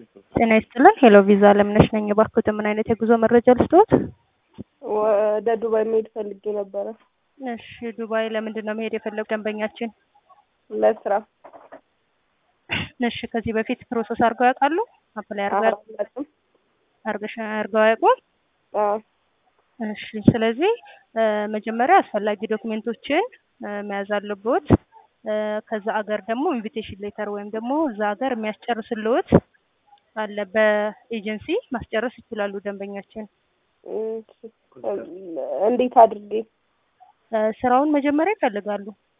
ጤና ይስጥልን ሄሎ ቪዛ አለምነሽ ነኝ። እባክዎት ምን አይነት የጉዞ መረጃ ልስጥዎት? ወደ ዱባይ መሄድ ፈልጌ ነበረ እሺ ዱባይ ለምንድን ነው መሄድ የፈለጉ ደንበኛችን? ለስራ። እሺ ከዚህ በፊት ፕሮሰስ አድርገው ያውቃሉ? አፕላይ አድርገው ያውቃሉ? አላውቅም። አድርገሽ አድርገው አያውቁም? አዎ እሺ ስለዚህ እ መጀመሪያ አስፈላጊ ዶክሜንቶችን እ መያዝ አለብዎት። እ ከዛ አገር ደግሞ ኢንቪቴሽን ሌተር ወይም ደግሞ እዛ ሀገር የሚያስጨርስልዎት አለ በኤጀንሲ ማስጨረስ ይችላሉ ደንበኛችን። እሺ። እንዴት አድርጌ? እ ስራውን መጀመሪያ ይፈልጋሉ